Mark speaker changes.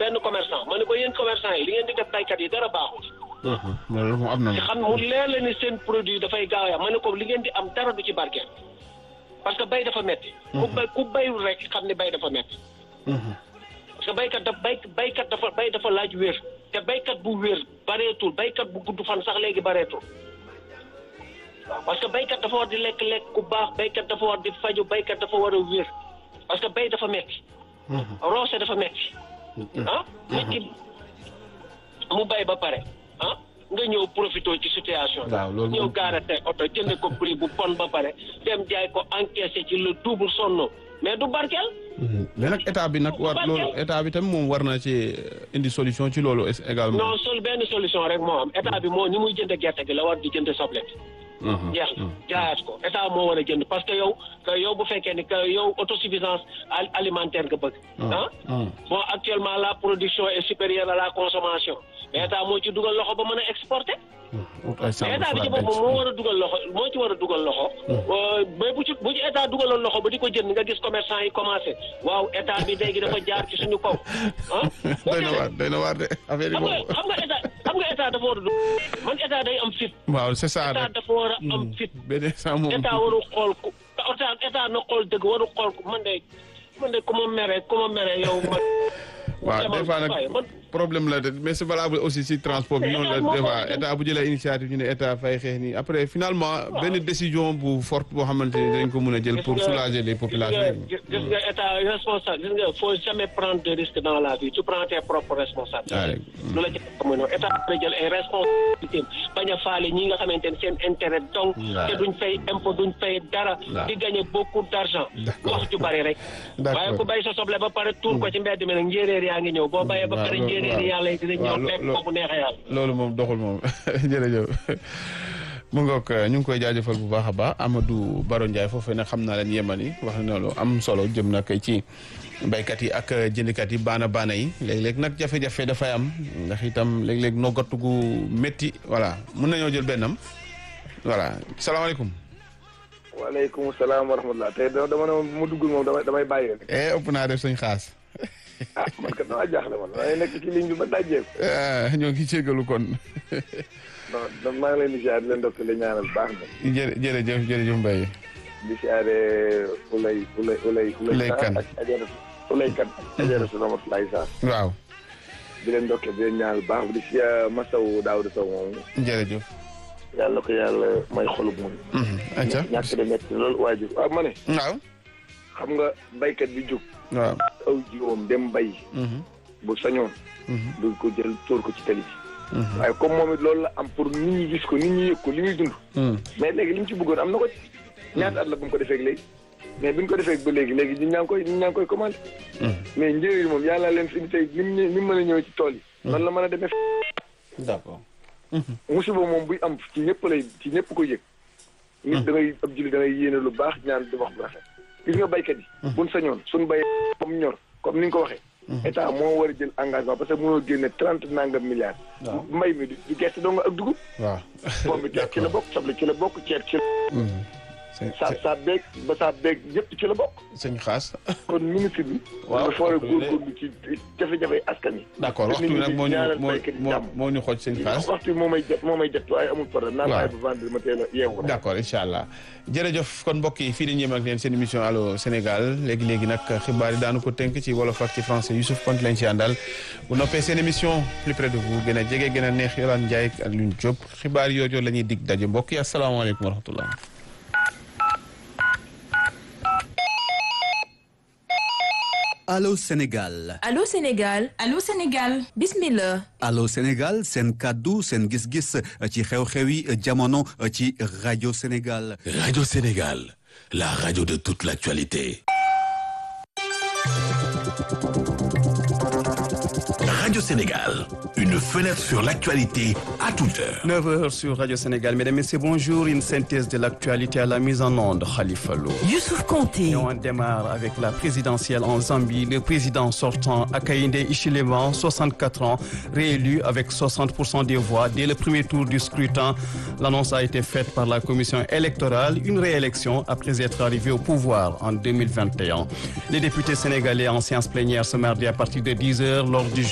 Speaker 1: benn commerçant ma ne ko yéen commerçant yi li ngeen di def baykat yi dara baaxul
Speaker 2: loolu moom am na
Speaker 1: xam mu leer la ni seen produit dafay gaaw ya ma ne ko li ngeen di am dara du ci barkeel parce que bay dafa metti ku bay ku bayul rek xam ne bay dafa metti parce que baykat daf bay baykat dafa bay dafa laaj wér te baykat bu wér bareetul baykat bu gudd fan sax léegi bareetul waaw parce que baykat dafa war di lekk-lekk ku baax baykat dafa war di faju baykat dafa war a wér parce que bay dafa metti roose dafa metti ah metti mu bay ba pare ah nga ñëw profité ci situation
Speaker 2: waaw loolu
Speaker 1: ñëw
Speaker 2: moom-
Speaker 1: gaare tey oto jënd ko prix bu pon ba pare dem jaay ko encaissé ci le double sonno mais du barkeel
Speaker 2: mais nag état bi nag war loolu état bi tam moom war na ci indi solution ci loolu es- également.
Speaker 1: non sol benn solution rek moo am état bi moo ni muy jënd gerte gi la war di jënd soble bi
Speaker 2: Mhm.
Speaker 1: jeex na jaayaat ko état moo war a jënd parce que yow que yow bu fekkee ni que yow autosuffisance al- alimentaire nga bëgg ah
Speaker 2: Mhm.
Speaker 1: bon actuellement la production est supérieure à la consommation mais état moo ci dugal loxo ba mën a exporter
Speaker 2: Ut ay
Speaker 1: mais
Speaker 2: sàmm
Speaker 1: état bi ci
Speaker 2: fu la
Speaker 1: boppam moo war a dugal loxo moo ci war a dugal loxo Euh, mais bu ci bu ci état dugaloon loxo ba di ko jënd nga gis commerçant yi commencé waaw état bi léegi dafa jaar ci suñu kaw ah
Speaker 2: doy na waar doy na waar de affaire yi
Speaker 1: xam nga
Speaker 2: moom.
Speaker 1: xam nga état xam nga état dafa war a dugg man état day am fit
Speaker 2: waaw c'est ça
Speaker 1: état
Speaker 2: rek.
Speaker 1: dafa war a am fit
Speaker 2: benn saa moom.
Speaker 1: état waru xool ku état état na xool dëgg waru xool ku man de man de ku ma mere ku ma mere yow man.
Speaker 2: waaw des fois
Speaker 1: waaye
Speaker 2: nag
Speaker 1: man
Speaker 2: problème la de mais c'est valable aussi si transport bi noonu la
Speaker 1: état moo
Speaker 2: des fois
Speaker 1: ko-
Speaker 2: état bu jëlee initiative ñu ne état fay xeex nii après finalement benn décision bu forte boo xamante ni dañ ko mën a jël pour
Speaker 1: Gis nga-
Speaker 2: soulager les populations.
Speaker 1: Gis nga gis nga état responsable gis nga faut jamais prendre de risque dans la vie tu prends tes propres responsabilités.
Speaker 2: Ah, rek.
Speaker 1: lu la ci xam nga état dina jël ay responsabilités bañ a faale ñi nga xamante ne seen intérêt donc
Speaker 2: Waaw.
Speaker 1: te duñ fay impôt duñ fay dara.
Speaker 2: Waaw.
Speaker 1: di gagner beaucoup d'argent.
Speaker 2: D'accord.
Speaker 1: wax ju bari rek.
Speaker 2: D'accord.
Speaker 1: waaye ku bay sa soble ba pare tuur ko ci mbedd mi nag njéeréer yaa ngi ñëw boo bayee ba
Speaker 2: Waaw,
Speaker 1: pare
Speaker 2: loolu-
Speaker 1: njéeréer yi
Speaker 2: waaw.
Speaker 1: yàlla yi dinañ
Speaker 2: Waaw,
Speaker 1: ñëw
Speaker 2: lo-
Speaker 1: fekk
Speaker 2: lo-
Speaker 1: ko bu neexee yàlla.
Speaker 2: loolu moom doxul moom jërëjëf mu ngoog ñu ngi koy jaajëfal bu baax a baax Amadou Baro Ndiaye foofee nag xam naa leen yemani wax na lu am solo jëm nag ci baykat yi ak jëndkat yi baana baana yi léeg-léeg nag jafe-jafe dafay am ndax itam léeg-léeg noggatu gu métti voilà mun nañoo jël bennam voilà salaamaaleykum.
Speaker 3: waaleykum salaam wa rahmatulah tey dama dama ne moom bu ma duggul moom damay damay bàyyi rek
Speaker 2: eh ëpp naa def suñ xaas
Speaker 3: ah man kat damaa jaaxle man damay nekk ci ligne bi ba dajjeeku
Speaker 2: ah, ñoo ngi jégalu kon
Speaker 3: non non maa ngi leen di ziar di leen dokk di ñaanal baax na
Speaker 2: jërë jërëjëf jërëjëf Mbaye
Speaker 3: di siyaare ulay ulay ulay
Speaker 2: Ulay Kan.
Speaker 3: ak ajaratu ulay kan ak ajaratu Ramatoulaye Sarr
Speaker 2: waaw
Speaker 3: di leen dokk di leen ñaanal baax di siyaare Masaw Daouda Sow moom
Speaker 2: jërëjëf.
Speaker 3: yàlla ko yàlla may xolub muñ
Speaker 2: Mhm, acca
Speaker 3: ñàkk de métti loolu waajur waaw ma ne
Speaker 2: waaw
Speaker 3: xam nga baykat bi jóg
Speaker 2: waaw.
Speaker 3: aw jiwoom dem bay
Speaker 2: Mhm,
Speaker 3: bu sañoon
Speaker 2: mhm,
Speaker 3: du ko jël tóor ko ci tali bi
Speaker 2: mhm.
Speaker 3: waaye comme moom it loolu la am pour nit ñi gis ko nit ñi yëg ko li muy dund
Speaker 2: Mhm.
Speaker 3: mais léegi li mu ci bëggoon am na ko ci ñaata at la bu mu ko defee léegi mais bi ñu ko defee ba léegi léegi ñun ñaa ngi koy ñun ñaa ngi koy commandé mais njëriñ moom yàlla leen fi tey ni mu ni mu mën a ñëwee ci tool yi noonu la mën a demee
Speaker 2: d'accord.
Speaker 3: musiba moom buy am ci ñëpp lay ci ñëpp ko yëg nit da ngay ab julli da ngay yéene lu baax ñaan di wax bu rafet gis nga baykat yi buñ sañoon suñ bayee comme ñor comme ni nga ko waxee état moo war a jël engagement parce que mënoo génne trente nangam milliards
Speaker 2: waaw.
Speaker 3: mbay mi du du gerte doo nga ak dugub
Speaker 2: waaw.
Speaker 3: pomme bi ci la bokk soble ci la bokk ceeb ci la
Speaker 2: sëñ
Speaker 3: sa sa beeg ba sa beeg yëpp ci la bokk
Speaker 2: sëñ xaas.
Speaker 3: kon ministre bi.
Speaker 2: Waaw,
Speaker 3: dafa war a
Speaker 2: waxtu bi de-
Speaker 3: góorgóorlu ci jafe-jafe askan wi.
Speaker 2: d'accord waxtu bi nag moo ñu
Speaker 3: ñaanal
Speaker 2: moo
Speaker 3: baykat yi
Speaker 2: moo
Speaker 3: jàmm.
Speaker 2: moo ñu xooj sëñ xaas.
Speaker 3: waxtu bi moo may jot moo may jot waaye amul problème. naan
Speaker 2: Waaw.
Speaker 3: bàyyi ba vendredi ma teel a yeewu.
Speaker 2: d'accord incha allah jërëjëf kon mbokk yi fii dañuy yem ak leen seen émission allo Sénégal léegi léegi nag xibaar yi daanu ko tënk ci wolof ak ci français Youssouf Konte lañ ci àndal bu noppee seen émission plus près de vous gën a jege gën a neex Yolande Ndiaye ak Alioune Diop xibaar yooyu la ñuy dig daje mbokk yi asalaamaaleykum wa rahmatullah.
Speaker 4: Allô Sénégal
Speaker 5: Allô Sénégal
Speaker 6: Allô Sénégal
Speaker 5: bismillah
Speaker 4: Allô Sénégal seen kàddu seen gis-gis ci xew-xewi jamono ci rajo Sénégal
Speaker 7: Radio Sénégal, la radio de toute l'actualité. Radio Sénégal, une fenêtre sur l'actualité à toute heure.
Speaker 8: 9h sur Radio Sénégal. Mesdames et messieurs, bonjour. Une synthèse de l'actualité à la mise en onde, Khalifa Lo.
Speaker 5: Youssouf Konté
Speaker 8: Et on démarre avec la présidentielle en Zambie. Le président sortant, Akainde Ichilema, 64 ans, réélu avec 60% des voix dès le premier tour du scrutin. L'annonce a été faite par la commission électorale, une réélection après être arrivé au pouvoir en 2021. Les députés sénégalais en séance plénière ce mardi à partir de 10h lors du